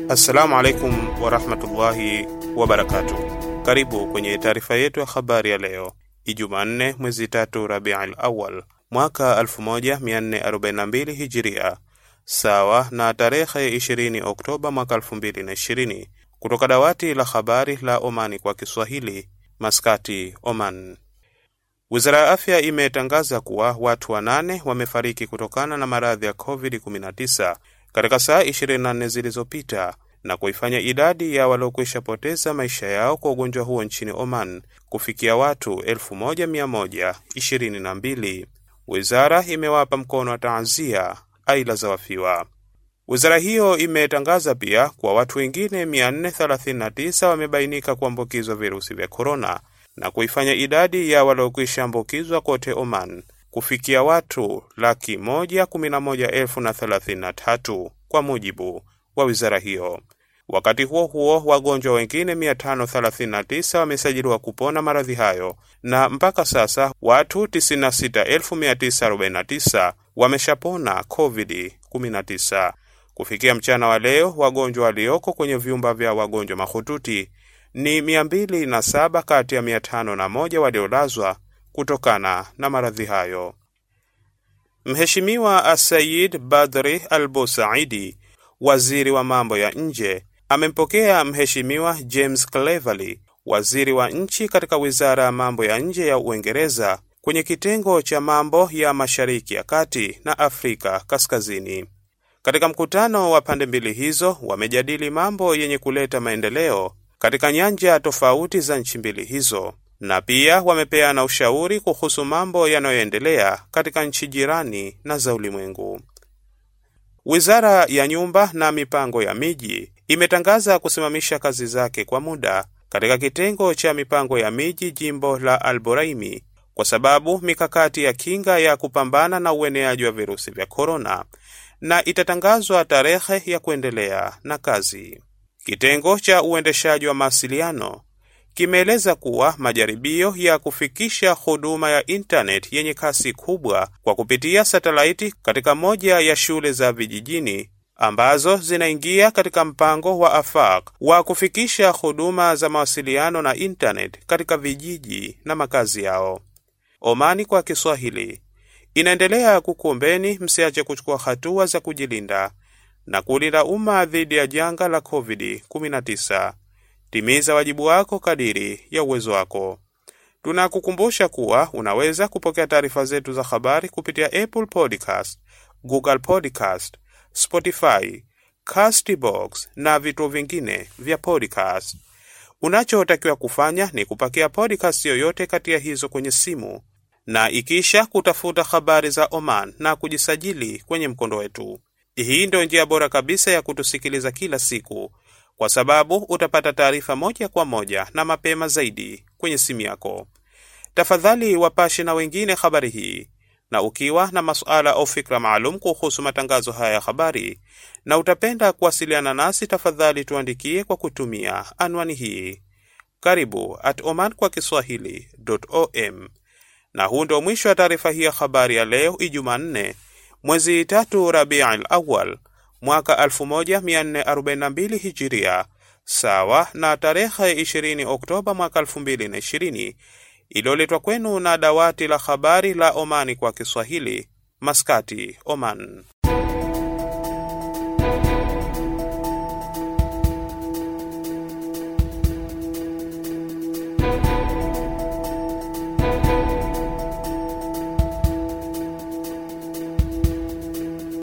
Assalamu alaikum warahmatullahi wabarakatuh. Karibu kwenye taarifa yetu ya habari ya leo Ijumaa nne mwezi tatu Rabiul Awal mwaka 1442 Hijiria, sawa na tarehe 20 Oktoba mwaka 2020, kutoka dawati la habari la Omani kwa Kiswahili, Maskati, Oman. Wizara ya afya imetangaza kuwa watu wanane wamefariki kutokana na maradhi ya COVID-19 katika saa 24 zilizopita na kuifanya idadi ya waliokwisha poteza maisha yao kwa ugonjwa huo nchini Oman kufikia watu 1122. Wizara imewapa mkono wa taazia aila za wafiwa. Wizara hiyo imetangaza pia kwa watu wengine 439 wamebainika kuambukizwa virusi vya korona na kuifanya idadi ya waliokwisha ambukizwa kote Oman kufikia watu laki moja kumi na moja elfu na thelathini na tatu kwa mujibu wa wizara hiyo. Wakati huo huo, wagonjwa wengine 539 wamesajiliwa kupona maradhi hayo na mpaka sasa watu 96949 wameshapona COVID-19. Kufikia mchana wa leo, wagonjwa walioko kwenye vyumba vya wagonjwa mahututi ni 207 kati ya 501 waliolazwa kutokana na maradhi hayo. Mheshimiwa Asayid Badri Al Busaidi, waziri wa mambo ya nje, amempokea Mheshimiwa James Cleverly, waziri wa nchi katika wizara ya mambo ya nje ya Uingereza, kwenye kitengo cha mambo ya Mashariki ya Kati na Afrika Kaskazini. Katika mkutano wa pande mbili hizo, wamejadili mambo yenye kuleta maendeleo katika nyanja tofauti za nchi mbili hizo na pia wamepeana ushauri kuhusu mambo yanayoendelea katika nchi jirani na za ulimwengu. Wizara ya nyumba na mipango ya miji imetangaza kusimamisha kazi zake kwa muda katika kitengo cha mipango ya miji jimbo la Alboraimi kwa sababu mikakati ya kinga ya kupambana na ueneaji wa virusi vya korona, na itatangazwa tarehe ya kuendelea na kazi. Kitengo cha uendeshaji wa mawasiliano kimeeleza kuwa majaribio ya kufikisha huduma ya intanet yenye kasi kubwa kwa kupitia satelaiti katika moja ya shule za vijijini ambazo zinaingia katika mpango wa AFAQ wa kufikisha huduma za mawasiliano na intanet katika vijiji na makazi yao. Omani kwa Kiswahili inaendelea kukuombeni msiache kuchukua hatua za kujilinda na kulinda umma dhidi ya janga la COVID-19. Timiza wajibu wako kadiri ya uwezo wako. Tunakukumbusha kuwa unaweza kupokea taarifa zetu za habari kupitia Apple Podcast, Google Podcast, Spotify, Castbox na vituo vingine vya podcast. Unachotakiwa kufanya ni kupakia podcast yoyote kati ya hizo kwenye simu na ikisha kutafuta habari za Oman na kujisajili kwenye mkondo wetu. Hii ndio njia bora kabisa ya kutusikiliza kila siku kwa sababu utapata taarifa moja kwa moja na mapema zaidi kwenye simu yako. Tafadhali wapashe na wengine habari hii, na ukiwa na masuala au fikra maalum kuhusu matangazo haya ya habari na utapenda kuwasiliana nasi, tafadhali tuandikie kwa kutumia anwani hii karibu at oman kwa kiswahili.om. Na huu ndio mwisho wa taarifa hii ya habari ya leo Ijumaa nne mwezi tatu Rabiul Awal mwaka 1442 Hijiria, sawa na tarehe 20 Oktoba mwaka 2020, iliyoletwa kwenu na dawati la habari la Omani kwa Kiswahili, Maskati, Oman.